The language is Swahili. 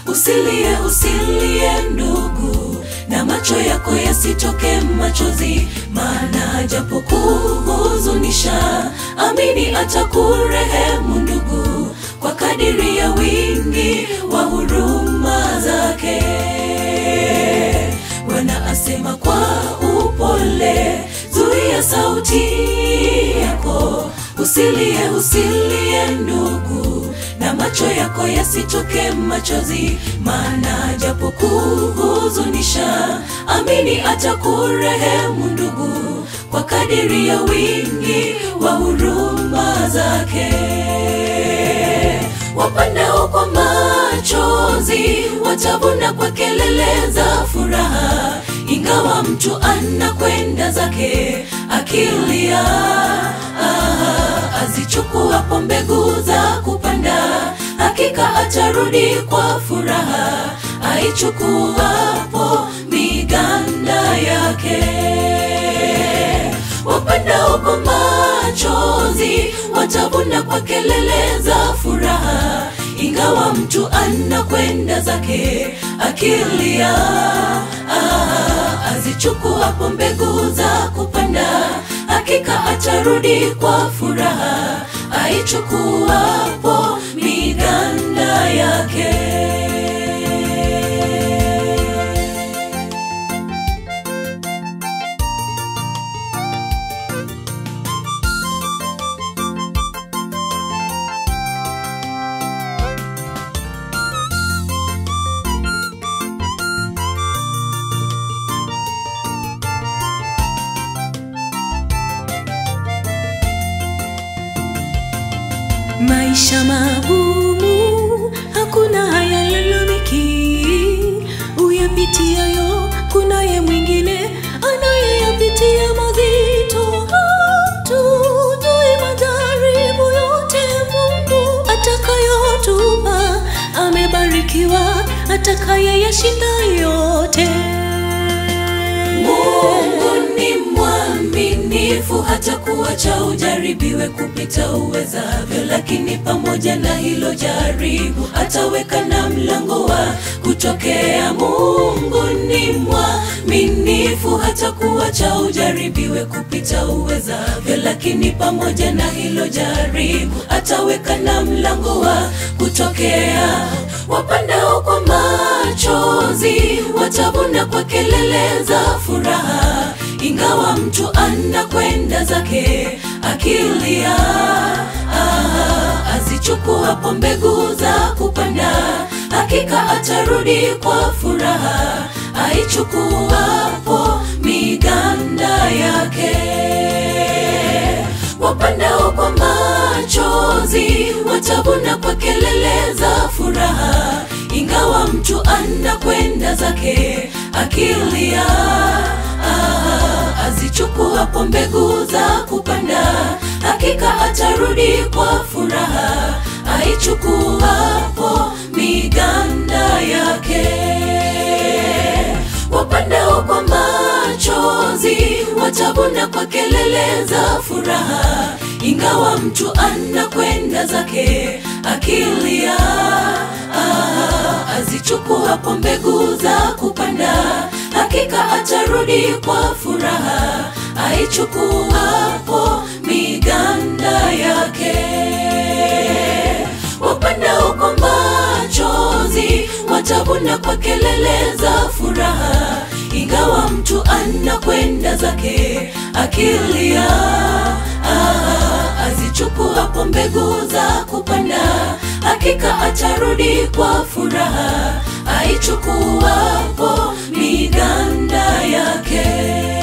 usilie usilie ndugu na macho yako yasitoke machozi maana japo kuhuzunisha amini atakurehemu ndugu kwa kadiri ya wingi wa huruma zake bwana asema kwa upole zuia sauti yako usilie usilie ndugu na macho yako yasitoke machozi maana japo kuhuzunisha amini atakurehemu ndugu kwa kadiri ya wingi wa huruma zake wapandao kwa machozi watavuna kwa kelele za furaha ingawa mtu anakwenda zake akilia ah, azichukuapo mbegu za kupanda hakika atarudi kwa furaha aichukuapo miganda yake wapandao kwa machozi watavuna kwa kelele za furaha ingawa mtu anakwenda zake akilia ah, azichukuapo mbegu za kupanda hakika atarudi kwa furaha aichukuapo miganda yake maisha magumu hakuna hayalalamiki uyapitiayo kunaye mwingine anayeyapitia mazito hatujui majaribu yote mungu atakayotupa amebarikiwa atakayeyashinda yote mungu ni mwaminifu hata kuacha ujaribiwe kupita uwezavyo lakini pamoja na hilo jaribu ataweka na mlango wa kutokea mungu ni mwaminifu hata kuacha ujaribiwe kupita uwezavyo lakini pamoja na hilo jaribu ataweka na mlango wa kutokea wapandao kwa machozi watavuna kwa kelele za furaha ingawa mtu anakwenda zake akilia ah, azichukuapo mbegu za kupanda hakika atarudi kwa furaha aichukuapo miganda yake wapandao kwa machozi watavuna kwa kelele za furaha ingawa mtu anakwenda zake akilia ah, azichukuapo mbegu za kupanda hakika atarudi kwa furaha aichukuapo miganda yake wapandao kwa machozi watavuna kwa kelele za furaha ingawa mtu anakwenda zake akilia ah, azichukuapo mbegu za kupanda hakika atarudi kwa furaha aichukuapo miganda yake wapandao kwa machozi watavuna kwa kelele za furaha ingawa mtu anakwenda zake akilia ah, azichukuapo mbegu za kupanda hakika atarudi kwa furaha aichukuapo miganda yake